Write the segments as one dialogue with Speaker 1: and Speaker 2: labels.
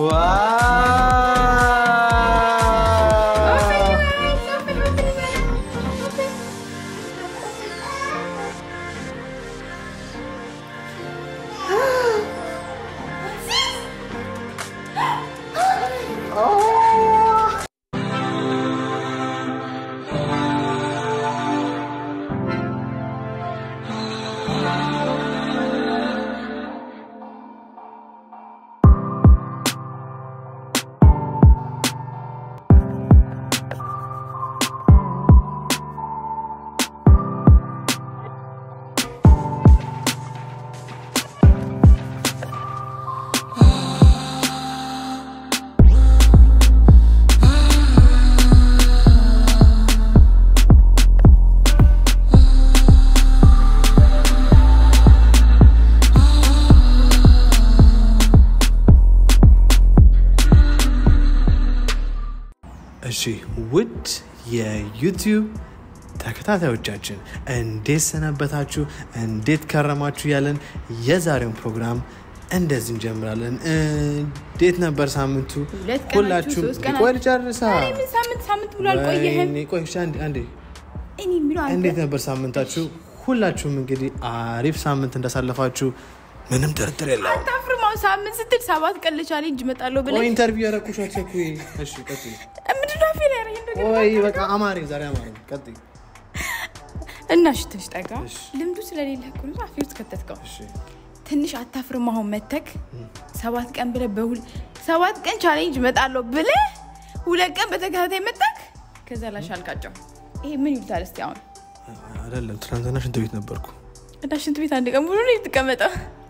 Speaker 1: እሺ ውድ የዩቲዩብ ተከታታዮቻችን እንዴት ሰነበታችሁ? እንዴት ከረማችሁ? ያለን የዛሬውን ፕሮግራም እንደዚህ እንጀምራለን። እንዴት ነበር ሳምንቱ?
Speaker 2: ሁለት ቀናችሁ፣
Speaker 1: ሁላችሁም
Speaker 2: ሶስት ቀናችሁ።
Speaker 1: ቆይ ልጨርሳ።
Speaker 2: ኧረ ምን ሳምንት ሳምንት ብሎ አልቆየህም።
Speaker 1: ወይኔ፣ ቆይ እሺ፣ አንዴ አንዴ
Speaker 2: እኔ የሚለው አንተ
Speaker 1: እንዴት ነበር ሳምንታችሁ? ሁላችሁም እንግዲህ አሪፍ ሳምንት እንዳሳለፋችሁ ምንም ጥርጥር የለውም።
Speaker 2: አታፍርም? አሁን ሳምንት ስትል ሰባት ቀን ለቻሌንጅ እመጣለሁ
Speaker 1: ቆይ
Speaker 2: ብለህ
Speaker 1: ኢንተርቪው ያረኩሽ አትቸኩይ። እሺ ቀጥይ።
Speaker 2: ምንድን ነው አፌን ያደረገኝ ነገር?
Speaker 1: ቆይ በቃ አማረኝ፣ ዛሬ አማረኝ። ቀጥይ።
Speaker 2: እና እሺ ትንሽ ጠጋ።
Speaker 1: እሺ።
Speaker 2: ልምዱ ስለሌለ እኮ ነው አፌ ውስጥ ከተትከው።
Speaker 1: እሺ
Speaker 2: ትንሽ አታፍርም? አሁን መተክ ሰባት ቀን ብለህ በሁል ሰባት ቀን ቻሌንጅ እመጣለሁ ብለህ ሁለት ቀን በተከታታይ መጣክ። ከዛ ላሽ አልቃጫው። ይሄ ምን ይሉታል እስቲ አሁን
Speaker 1: አይደለም፣ ትናንትና ሽንት ቤት ነበርኩ።
Speaker 2: እና ሽንት ቤት አንድ ቀን ሙሉ ነው የተቀመጠው።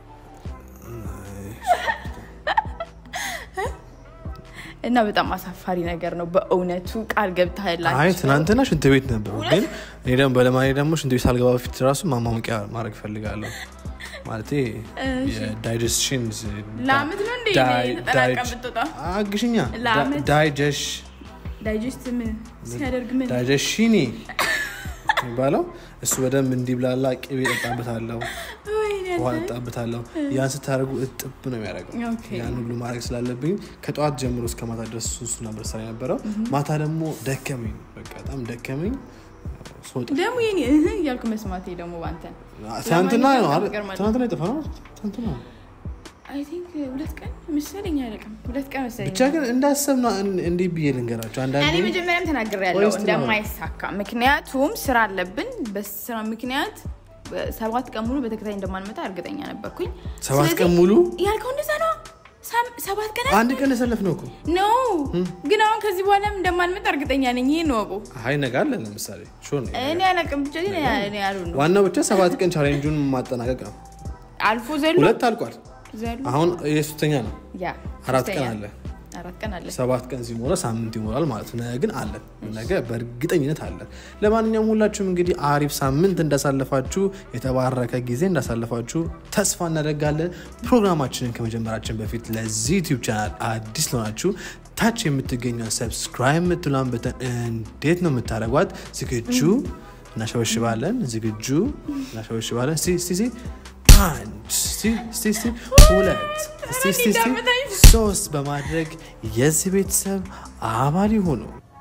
Speaker 2: እና በጣም አሳፋሪ ነገር ነው በእውነቱ ቃል ገብተህላቸው
Speaker 1: አይ ትናንትና ሽንት ቤት ነበሩ፣ ግን እኔ ደግሞ በለማኔ ደግሞ ሽንት ቤት ሳልገባ በፊት ራሱ ማማሙቂያ ማድረግ ፈልጋለሁ። ማለት የዳይጀስሽን
Speaker 2: ለአመት ነው እንዴ ተጠናቀም ብትወጣ
Speaker 1: አግሽኛ
Speaker 2: ለአመት?
Speaker 1: ዳይጀሽ
Speaker 2: ዳይጀስት ምን ሲያደርግ ምን
Speaker 1: ዳይጀሽኒ የሚባለው እሱ በደንብ እንዲብላላ ቅቤ ጠጣበታለሁ፣
Speaker 2: ወይኔ
Speaker 1: ውሃ
Speaker 2: አንተ።
Speaker 1: ጠጣበታለሁ። ያን ስታደርጉ እጥብ ነው የሚያደርገው።
Speaker 2: ኦኬ።
Speaker 1: ያን ሁሉ ማድረግ ስላለብኝ ከጠዋት ጀምሮ እስከ ማታ ድረስ እሱ ነበር ስራ የነበረው። ማታ ደግሞ ደከመኝ፣ በቃ በጣም ደከመኝ። ስወጣ
Speaker 2: ደግሞ የኔ እህ እያልኩ መስማቴ ደግሞ ባንተ
Speaker 1: ትናንትና ነው አይደል?
Speaker 2: ይገርማል።
Speaker 1: ትናንትና የጠፋ ነው ትናንትና ነው።
Speaker 2: አይ ቲንክ ሁለት ቀን መሰለኝ አይደለም ሁለት ቀን መሰለኝ
Speaker 1: ብቻ ግን እንዳሰብ ነው እንዲህ ብዬ ልንገራቸው።
Speaker 2: እኔ
Speaker 1: አንዳንዴ
Speaker 2: መጀመሪያም ተናግሬ
Speaker 1: ቆይ
Speaker 2: ያለው
Speaker 1: እስቲ
Speaker 2: እንደማይሳካ ምክንያቱም ስራ አለብን በስራ ምክንያት ሰባት ቀን ሙሉ በተከታይ እንደማንመጣ እርግጠኛ ነበርኩኝ
Speaker 1: ሰባት
Speaker 2: ስለዚህ
Speaker 1: ቀን ሙሉ
Speaker 2: ያልከው እንደዛ ነው ሳም- ሰባት ቀን
Speaker 1: አንድ ቀን ያሳለፍ ነው እኮ
Speaker 2: ነው ግን አሁን ከዚህ በኋላም እንደማንመጣ እርግጠኛ ነኝ ይህን ወቁ
Speaker 1: አይ ነገ አለ ለምሳሌ ሹር ነው።
Speaker 2: እኔ አላውቅም ብቻ ግን እኔ ያሉ ነው
Speaker 1: ዋናው ብቻ ሰባት ቀን ቻሌንጁን ማጠናቀቅ ነው።
Speaker 2: አልፎ ዘሎ
Speaker 1: ሁለት አልቋል።
Speaker 2: ዘሎ
Speaker 1: አሁን የሶስተኛ ነው።
Speaker 2: ያ
Speaker 1: አራት
Speaker 2: ሶስተኛ
Speaker 1: ቀን አለ።
Speaker 2: አራት ቀን አለ
Speaker 1: ሰባት ቀን ሲሞላ ሳምንት ይሞላል ማለት ነው። ነገ ግን አለን፣ ነገ በእርግጠኝነት አለን። ለማንኛውም ሁላችሁም እንግዲህ አሪፍ ሳምንት እንዳሳለፋችሁ የተባረከ ጊዜ እንዳሳለፋችሁ ተስፋ እናደርጋለን። ፕሮግራማችንን ከመጀመራችን በፊት ለዚህ ዩቲዩብ ቻናል አዲስ ለሆናችሁ ታች የምትገኘው ሰብስክራይብ የምትሏን በተን እንዴት ነው የምታደርጓት? ዝግጁ እናሸበሽባለን። ዝግጁ እናሸበሽባለን። እስቲ እስቲ እስቲ አንድ እስቲ እስቲ እስቲ ሁለት እስቲ እስቲ እስቲ ሶስት በማድረግ የዚህ ቤተሰብ አባል ይሁኑ።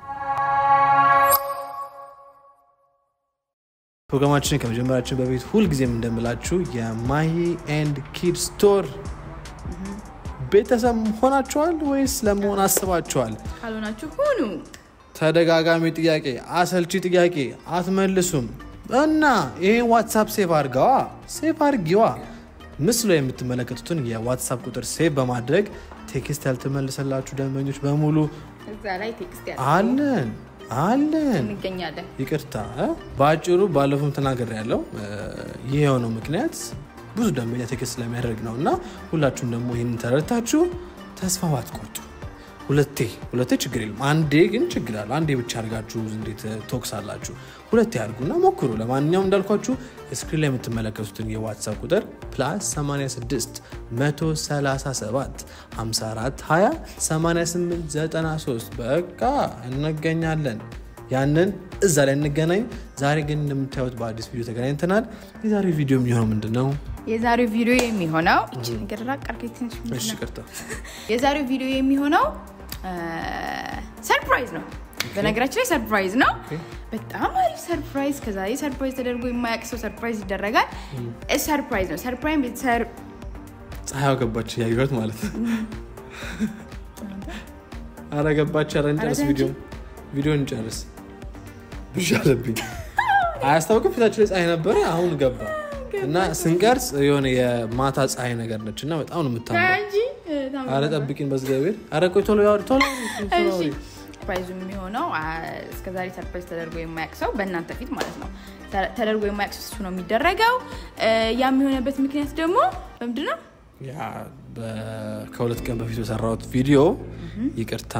Speaker 1: ፕሮግራማችንን ከመጀመራችን በፊት ሁልጊዜም እንደምላችሁ የማሂ ኤንድ ኪድ ስቶር ቤተሰብ ሆናችኋል ወይስ ለመሆን አስባችኋል?
Speaker 2: ካልሆናችሁ ሁኑ
Speaker 1: ተደጋጋሚ ጥያቄ፣ አሰልቺ ጥያቄ አትመልሱም እና ይህን ዋትሳፕ ሴቭ አድርገዋ፣ ሴቭ አድርጊዋ። ምስሉ ላይ የምትመለከቱትን የዋትሳፕ ቁጥር ሴቭ በማድረግ ቴክስት ያልተመለሰላችሁ ደንበኞች በሙሉ
Speaker 2: እዛ ላይ ቴክስት ያ
Speaker 1: አለን አለን
Speaker 2: እንገኛለን
Speaker 1: ይቅርታ እ? በአጭሩ ባለፉም ተናገር ያለው ይህ የሆነው ምክንያት ብዙ ደንበኛ ቴክስት ስለሚያደርግ ነው እና ሁላችሁም ደግሞ ይህንን ተረድታችሁ ተስፋ ባትቆርጡ ሁለቴ ሁለቴ ችግር የለም አንዴ ግን ችግር አለ አንዴ ብቻ አድርጋችሁ እንዴት ቶክስ አላችሁ ሁለቴ አድርጉና ሞክሩ ለማንኛውም እንዳልኳችሁ ስክሪን ላይ የምትመለከቱትን የዋትሳፕ ቁጥር ፕላስ 86 137 54 20 88 93 በቃ እንገኛለን ያንን እዛ ላይ እንገናኝ ዛሬ ግን እንደምታዩት በአዲስ ቪዲዮ ተገናኝተናል የዛሬው ቪዲዮ የሚሆነው ምንድን ነው
Speaker 2: የዛሬው ቪዲዮ የሚሆነው እቺ ነገር ራቅ አድርገኝ ትንሽ ምንድን
Speaker 1: እሺ
Speaker 2: ነው?
Speaker 1: ቅርታ
Speaker 2: የዛሬው ቪዲዮ የሚሆነው ሰርፕራይዝ ነው። በነገራችን ላይ ሰርፕራይዝ ነው። በጣም አሪፍ ሰርፕራይዝ። ከዛሬ ሰርፕራይዝ ተደርጎ የማያውቅ ሰው ሰርፕራይዝ ይደረጋል። ሰርፕራይዝ ነው። ሰርፕራይዝ
Speaker 1: ፀሐይዋ ገባች ያዩት ማለት ነው አረ ገባች ኧረ እንጨርስ
Speaker 2: ኧረ
Speaker 1: ቪዲዮ ቪዲዮ እንጨርስ ብዣ አለብኝ አያስታውቅም ፊታችን ላይ ፀሐይ ነበረ አሁን ገባ እና ስንቀርጽ የሆነ የማታ ፀሐይ ነገር ነች እና በጣም ነው የምታምረው
Speaker 2: እንጂ
Speaker 1: አረ ጠብቂን በእግዚአብሔር አረ ቆይ ቶሎ ያወሪ ቶሎ አውሪ፣ ቶሎ አውሪ።
Speaker 2: ሰርፕራይዙ የሚሆነው እስከዛሬ ሰርፕራይዝ ተደርጎ የማያውቅ ሰው በእናንተ ፊት ማለት ነው ተ- ተደርጎ የማያውቅ ሰው እሱ ነው የሚደረገው። ያ የሚሆነበት ምክንያት ደግሞ በምንድን ነው?
Speaker 1: ያ በ- ከሁለት ቀን በፊት በሰራሁት ቪዲዮ ይቅርታ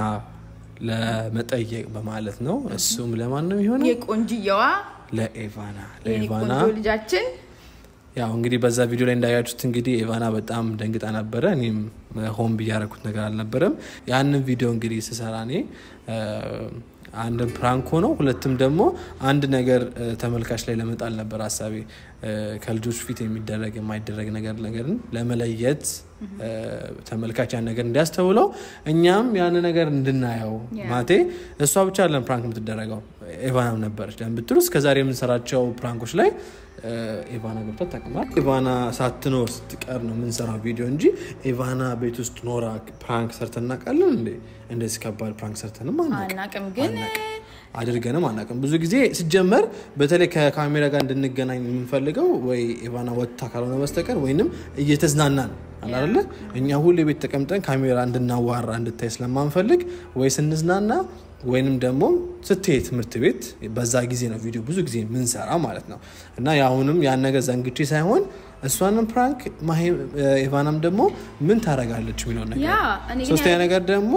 Speaker 1: ለመጠየቅ በማለት ነው እሱም ለማን ነው የሚሆነው
Speaker 2: የቆንጅየዋ
Speaker 1: ለኤቫና
Speaker 2: የኔ
Speaker 1: ለኤቫና
Speaker 2: ቆንጆ ልጃችን
Speaker 1: ያው እንግዲህ በዛ ቪዲዮ ላይ እንዳያችሁት እንግዲህ ኤቫና በጣም ደንግጣ ነበረ። እኔም ሆን ብዬ ያደረኩት ነገር አልነበረም። ያንን ቪዲዮ እንግዲህ ስሰራ እኔ እ፣ አንድም ፕራንክ ሆነው ሁለትም ደግሞ አንድ ነገር እ፣ ተመልካች ላይ ለመጣል ነበር ሀሳቤ እ፣ ከልጆች ፊት የሚደረግ የማይደረግ ነገር ነገርን ለመለየት እ፣ ተመልካች ያን ነገር እንዲያስተውለው እኛም ያን ነገር እንድናየው
Speaker 2: Yeah.
Speaker 1: ማቴ እሷ ብቻ አይደለም ፕራንክ የምትደረገው ኤቫናም ነበረች። ለምን ብትሉ እስከዛሬ የምንሰራቸው ፕራንኮች ላይ እ፣ ኤቫና ገብታ ታቅማል። ኤቫና ሳትኖር ስትቀር ነው የምንሰራው ቪዲዮ እንጂ ኤቫና ቤት ውስጥ ኖራ ፕራንክ ሰርተን እናውቃለን እንዴ? እንደዚህ ከባድ ፕራንክ ሰርተንም አናውቅም
Speaker 2: አናቅም ግን
Speaker 1: አድርገንም አናውቅም። ብዙ ጊዜ ሲጀመር በተለይ ከካሜራ ጋር እንድንገናኝ የምንፈልገው ወይ ኤቫና ወጥታ ካልሆነ በስተቀር ወይንም እየተዝናናን አላለ እኛ ሁሌ ቤት ተቀምጠን ካሜራ እንድናዋራ እንድታይ ስለማንፈልግ ወይ ስንዝናና ወይንም ደግሞ ስትሄድ ትምህርት ቤት በዛ ጊዜ ነው ቪዲዮ ብዙ ጊዜ የምንሰራ ማለት ነው። እና የአሁንም ያን ነገር ዘንግቼ ሳይሆን እሷንም ፕራንክ ማሄ- ኤቫናም ደግሞ ምን ታደርጋለች የሚለውን ነገር
Speaker 2: ያ እኔ ግን
Speaker 1: ሶስተኛ ነገር ደግሞ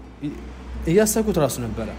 Speaker 1: እያሰብኩት ራሱ ነበረ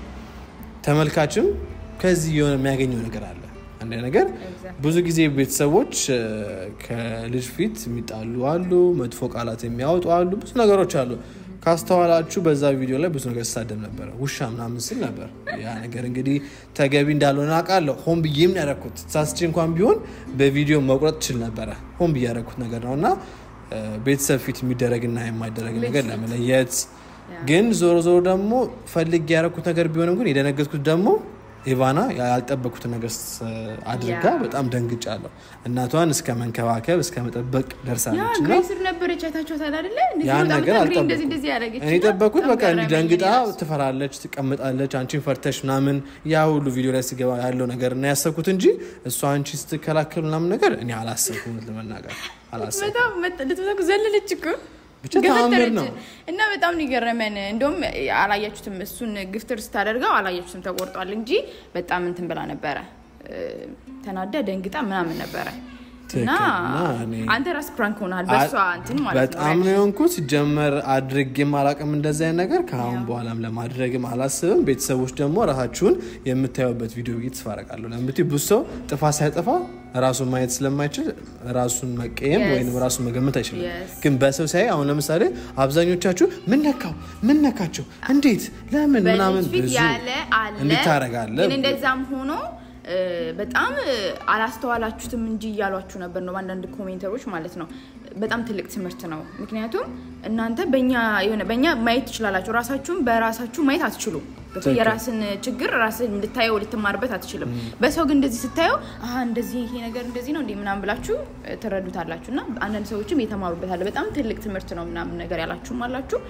Speaker 1: ተመልካችም ከዚህ የሆነ የሚያገኘው ነገር አለ። አንድ ነገር
Speaker 2: Exactly.
Speaker 1: ብዙ ጊዜ ቤተሰቦች እ፣ ከልጅ ፊት የሚጣሉ አሉ፣ መጥፎ ቃላት የሚያወጡ አሉ፣ ብዙ ነገሮች አሉ። ካስተዋላችሁ በዛ ቪዲዮ ላይ ብዙ ነገር ስሳደብ ነበረ፣ ውሻ ምናምን ስል ነበር። ያ ነገር እንግዲህ ተገቢ እንዳልሆነ አውቃለሁ። ሆን ብዬም ነው ያደረኩት። ሳስቼ እንኳን ቢሆን በቪዲዮ መቁረጥ ችል ነበረ። ሆን ብዬ ያደረኩት ነገር ነው እና እ፣ ቤተሰብ ፊት የሚደረግና የማይደረግ ነገር ለመለየት ግን ዞሮ ዞሮ ደግሞ ፈልግ ያደረኩት ነገር ቢሆንም ግን የደነገጥኩት ደግሞ ኢቫና ያልጠበኩትን ነገር ስ- አድርጋ
Speaker 2: ያ።
Speaker 1: በጣም ደንግጫለሁ። እናቷን እስከ መንከባከብ እስከ መጠበቅ
Speaker 2: ያ
Speaker 1: ደርሳለች እና
Speaker 2: እግሬ ስር ነበረች አይታችኋታል አይደለ? እንደዚህ
Speaker 1: ያን
Speaker 2: በጣም
Speaker 1: ነገር
Speaker 2: እግሬ
Speaker 1: አልጠበኩም።
Speaker 2: እንደዚህ እንደዚህ ያደረገች
Speaker 1: እኔ
Speaker 2: እና
Speaker 1: የጠበኩት
Speaker 2: በጣም
Speaker 1: በቃ እንዲህ
Speaker 2: ገረመኝ
Speaker 1: ደንግጣ
Speaker 2: እኔ ራሱ።
Speaker 1: ትፈራለች፣ ትቀምጣለች፣ አንቺን ፈርተሽ ምናምን ያ ሁሉ ቪዲዮ ላይ ስገባ ያለው ነገር እና ያሰብኩት እንጂ እሷ አንቺ ስትከላከል ምናምን ነገር እኔ አላሰብኩም። እውነት ለመናገር አላሰብኩም።
Speaker 2: በጣም መጥ- ልትመጣ ዘለለች እኮ
Speaker 1: ብቻ ተአምር
Speaker 2: ገፈተረች።
Speaker 1: ነው።
Speaker 2: እና በጣም ነው የገረመን። እንደውም አላያችሁትም፣ እሱን ግፍትር ስታደርገው አላያችሁትም፣ ተቆርጧል እንጂ በጣም እንትን ብላ ነበረ እ፣ ተናዳ ደንግጣ ምናምን ነበረ። እና
Speaker 1: ትክክል። እና እኔ-
Speaker 2: አንተ ራስ ፕራንክ ሆናል በእሷ እንትን ማለት ነው።
Speaker 1: በጣም ነው የሆንኩት። ሲጀመር አድርጌም አላቅም እንደዚህ አይነት ነገር ከአሁን በኋላም ለማድረግም አላስብም። ቤተሰቦች ደግሞ ራሳችሁን የምታዩበት ቪዲዮ ብዬ ተስፋ አደርጋለሁ። ለምት ብዙ ሰው ጥፋት ሳያጠፋ ራሱን ማየት ስለማይችል ራሱን መቀየም
Speaker 2: Yes.
Speaker 1: ወይም ራሱን መገመት አይችልም።
Speaker 2: Yes.
Speaker 1: ግን በሰው ሲያይ አሁን ለምሳሌ አብዛኞቻችሁ ምን ነካው፣ ምን ነካቸው፣ እንዴት፣ ለምን ምናምን
Speaker 2: በልጅ ፊት
Speaker 1: ብዙ
Speaker 2: ያለ አለ
Speaker 1: እንድታረጋለ
Speaker 2: ግን እንደዛም ሆኖ እ፣ በጣም እ፣ አላስተዋላችሁትም እንጂ እያሏችሁ ነበር ነው በአንዳንድ ኮሜንተሮች ማለት ነው። በጣም ትልቅ ትምህርት ነው። ምክንያቱም እናንተ በእኛ የሆነ በእኛ ማየት ትችላላችሁ፣ ራሳችሁን በራሳችሁ ማየት አትችሉም። ገብቶ
Speaker 1: ትክክል።
Speaker 2: የራስን ችግር ራስን ልታየው ልትማርበት አትችልም። በሰው ግን እንደዚህ ስታየው አሀ እንደዚህ ይሄ ነገር እንደዚህ ነው እንዲህ ምናምን ብላችሁ እ፣ ትረዱታላችሁ። እና አንዳንድ ሰዎችም የተማሩበታል። በጣም ትልቅ ትምህርት ነው ምናምን ነገር ያላችሁም አላችሁ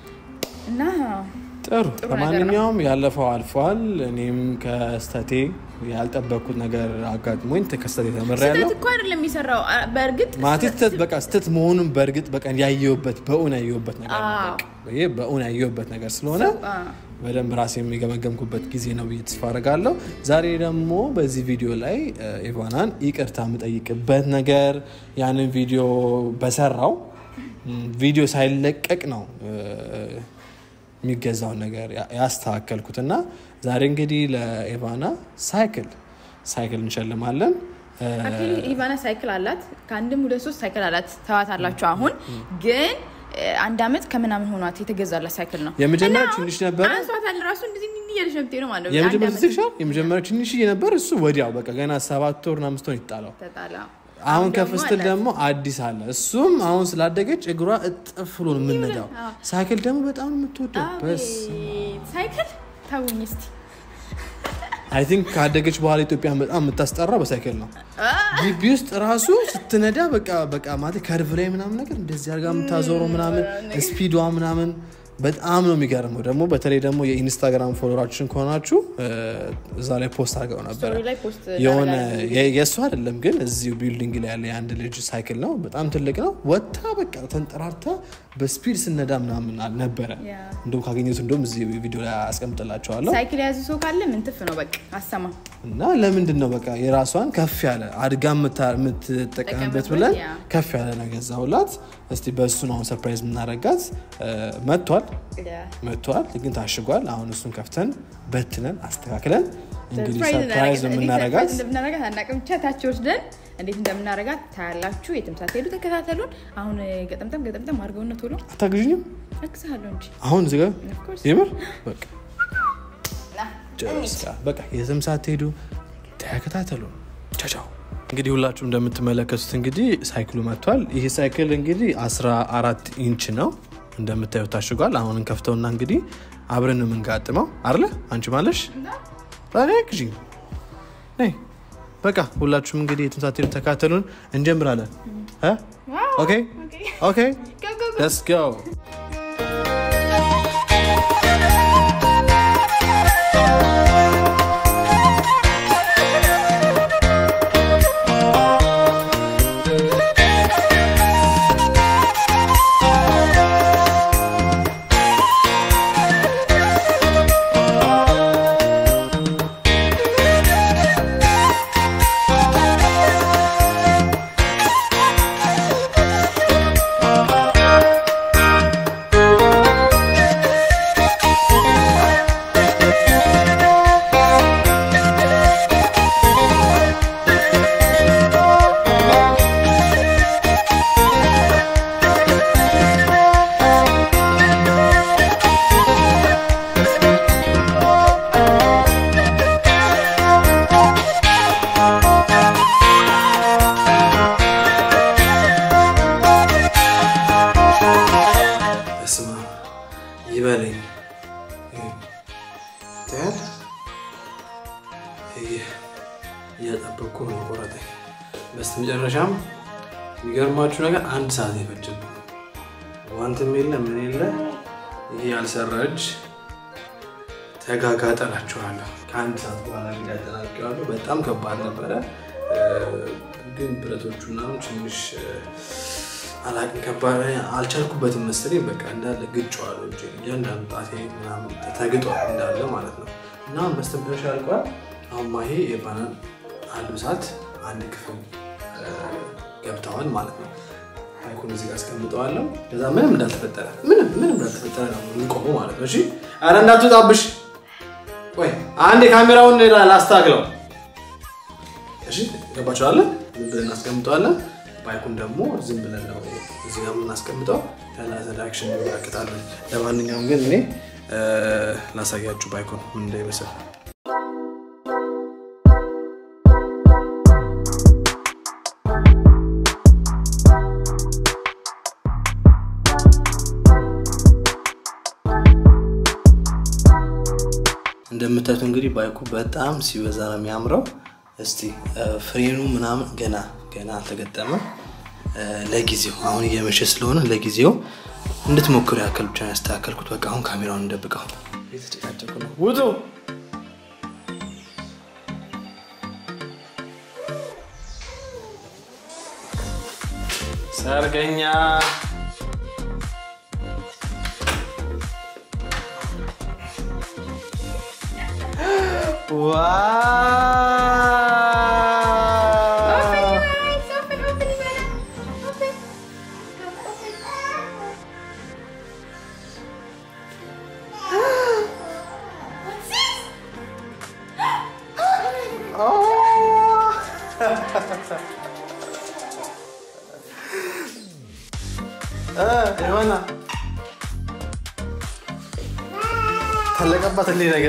Speaker 2: እና
Speaker 1: ጥሩ
Speaker 2: ጥሩ
Speaker 1: ለማንኛውም ያለፈው አልፏል። እኔም ከስተቴ ያልጠበቅኩት ነገር አጋጥሞኝ ከስተቴ ተምሬያለሁ።
Speaker 2: ስህተት እኮ አይደለም የሚሰራው። አ- በእርግጥ
Speaker 1: ማለቴ ስተት በቃ ስተት መሆኑን በእርግጥ በቃ ያየሁበት በእውን ያየሁበት ነገር ነው።
Speaker 2: አዎ።
Speaker 1: በቃ ይሄ በእውን ያየሁበት ነገር ስለሆነ
Speaker 2: አ፣
Speaker 1: በደንብ ራሴ የሚገመገምኩበት ጊዜ ነው ብዬ ተስፋ አደርጋለሁ። ዛሬ ደግሞ በዚህ ቪዲዮ ላይ እ፣ ኢቫናን ይቅርታ የምጠይቅበት ነገር ያንን ቪዲዮ በሰራው ም፣ ቪዲዮ ሳይለቀቅ ነው እ፣ የሚገዛውን ነገር ያ- ያስተካከልኩት እና ዛሬ እንግዲህ ለኢቫና ሳይክል ሳይክል እንሸልማለን። እ፣
Speaker 2: አክቹዋሊ ኢቫና ሳይክል አላት። ከአንድም ሁለት ሶስት ሳይክል አላት። ተዋት አላችሁ። አሁን ግን እ፣ አንድ አመት ከምናምን ሆኗት የተገዛላት ሳይክል ነው።
Speaker 1: የመጀመሪያው
Speaker 2: እና አሁን
Speaker 1: ትንሽ ነበረ።
Speaker 2: አንሷታል ራሱ እንደዚህ እንዲህ እያለች ነው የምትሄደው ማለት ነው። አንድ
Speaker 1: የመጀመሪያው
Speaker 2: አመት
Speaker 1: ትንሽ የመጀመሪያው ትንሽዬ ነበር። እሱ ወዲያው በቃ ገና ሰባት ወር አምስት ወር ይጣለው
Speaker 2: ተጣላ
Speaker 1: አሁን ከፍ ስትል ደግሞ አዲስ አለ። እሱም አሁን ስላደገች እግሯ እጥፍ ብሎ ነው የምንነዳው። ሳይክል ደግሞ በጣም ነው የምትወደው። በስ
Speaker 2: ሳይክል ታውኝ እስቲ
Speaker 1: አይ ቲንክ ካደገች በኋላ ኢትዮጵያን በጣም የምታስጠራ በሳይክል ነው። ግቢ ውስጥ ራሱ ስትነዳ በቃ በቃ ማለት ከርቭ ላይ ምናምን ነገር እንደዚህ አድርጋ የምታዞረው ምናምን ስፒዷ ምናምን በጣም ነው የሚገርመው። ደግሞ በተለይ ደግሞ የኢንስታግራም ፎሎራችን ከሆናችሁ እዛ ላይ ፖስት አድርገው ነበረ።
Speaker 2: ስቶሪ ላይ ፖስት
Speaker 1: የሆነ የእሱ አይደለም ግን እዚሁ ቢልዲንግ ላይ ያለ የአንድ ልጅ ሳይክል ነው። በጣም ትልቅ ነው። ወታ በቃ ተንጠራርታ በስፒድ ስነዳ ምናምን ነበረ።
Speaker 2: ያ።
Speaker 1: እንደውም ካገኘሁት እንደውም እዚህ ቪዲዮ ላይ አስቀምጥላቸዋለሁ።
Speaker 2: ሳይክል የያዙ ሰው ካለ ምንትፍ ነው በቃ አሰማ
Speaker 1: እና ለምንድን ነው በቃ የራሷን ከፍ ያለ አድጋ የምታ- የምትጠቀምበት ብለን
Speaker 2: ያ።
Speaker 1: ከፍ ያለ ነው ገዛሁላት። እስቲ በእሱ ነው አሁን ሰርፕራይዝ የምናደርጋት። መጥቷል መጥቷል፣ ግን ታሽጓል። አሁን እሱን ከፍተን በትነን አስተካክለን እንግዲህ ሰርፕራይዝ ነው የምናደርጋት።
Speaker 2: እንደምናረጋት አናውቅም። ብቻ ታች ወስደን እንዴት እንደምናረጋት ታያላችሁ። የትም ሳትሄዱ ተከታተሉን። አሁን ገጠምጠም ገጠምጠም አድርገውና ቶሎ
Speaker 1: አታግዥኝም
Speaker 2: እግዝሃለሁ እንጂ
Speaker 1: አሁን እዚህ ጋር
Speaker 2: Of course።
Speaker 1: የምር በቃ
Speaker 2: ና፣
Speaker 1: ጨርሳ በቃ የትም ሳትሄዱ ተከታተሉ። ቻቻው እንግዲህ ሁላችሁም እንደምትመለከቱት እንግዲህ ሳይክሉ መጥቷል። ይህ ሳይክል እንግዲህ 14 ኢንች ነው እንደምታዩት ታሽጓል። አሁን እንከፍተውና እንግዲህ አብረን ነው የምንጋጥመው አለ አንቺ ማለሽ ግዢ ነይ በቃ ሁላችሁም እንግዲህ የትም ሳትሄዱ ተከታተሉን። እንጀምራለን። እ? ኦኬ ኦኬ
Speaker 2: Go, go, go.
Speaker 1: ሌትስ ጎ በስመ አብ ይበለኝ ታያል እያጠበቅኩ ነው ቆረጠኝ። በስተመጨረሻም የሚገርማችሁ ነገር አንድ ሰዓት የፈጀብኝ ዋንትም የለ ምን የለ ይሄ ያልሰራ እጅ ተጋጋጠላችኋለሁ። ከአንድ ሰዓት በኋላ እንግዲህ አጠናቅቄዋለሁ። በጣም ከባድ ነበረ፣ ግን ብረቶቹ ምናምን ትንሽ አላቅም ከባድ አልቻልኩበትም መሰለኝ። በቃ እንዳለ ግጬዋለሁ እጄ እያንዳንዱ ጣቴ ምናምን ተግጧል እንዳለ ማለት ነው። እና በስተመጨረሻ አልቋል። አሁን ማሄ የባናን አልብሳት አንድ ክፍል ገብተዋል ማለት ነው። አይኮን እዚህ ጋር አስቀምጠዋለሁ። ከዛ ምንም እንዳልተፈጠረ ምንም ምንም እንዳልተፈጠረ ነው የምንቆመው ማለት ነው። እሺ ኧረ እንዳትወጣብሽ። ቆይ አንድ የካሜራውን ላስታግለው። እሺ ገባችኋለን? ዝም ብለን እናስቀምጠዋለን። ባይኩን ደግሞ ዝም ብለን ነው እዚህ ጋር የምናስቀምጠው። ዳይሬክሽን እንመለከታለን። ለማንኛውም ግን እኔ ላሳያችሁ ባይኩን ምን እንዳይመስል እንደምታዩት እንግዲህ ባይኩ በጣም ሲበዛ ነው የሚያምረው። እስቲ ፍሬኑ ምናምን ገና ገና አልተገጠመም። ለጊዜው አሁን እየመሸ ስለሆነ ለጊዜው እንድትሞክሩ ያክል ብቻ ነው ያስተካከልኩት። በቃ አሁን ካሜራውን እንደብቀው የተጨቃጨቁ ነው። ውጡ! ሰርገኛ ዋው!
Speaker 2: Open, open, Ivana. Open. Go, open. What's this?
Speaker 1: የሆነ ታለቀባት እንዴ ነገር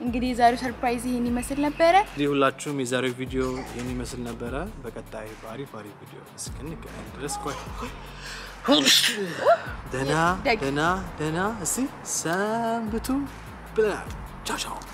Speaker 2: እንግዲህ የዛሬው ሰርፕራይዝ ይሄን ይመስል ነበረ።
Speaker 1: እንግዲህ ሁላችሁም የዛሬው ቪዲዮ ይህን ይመስል ነበረ። በቀጣይ በአሪፍ አሪፍ ቪዲዮ እስክንገናኝ ድረስ ቆይ ደህና
Speaker 2: ደግ-
Speaker 1: ደህና ደህና እስቲ ሰንብቱ ብለናል። ቻው ቻው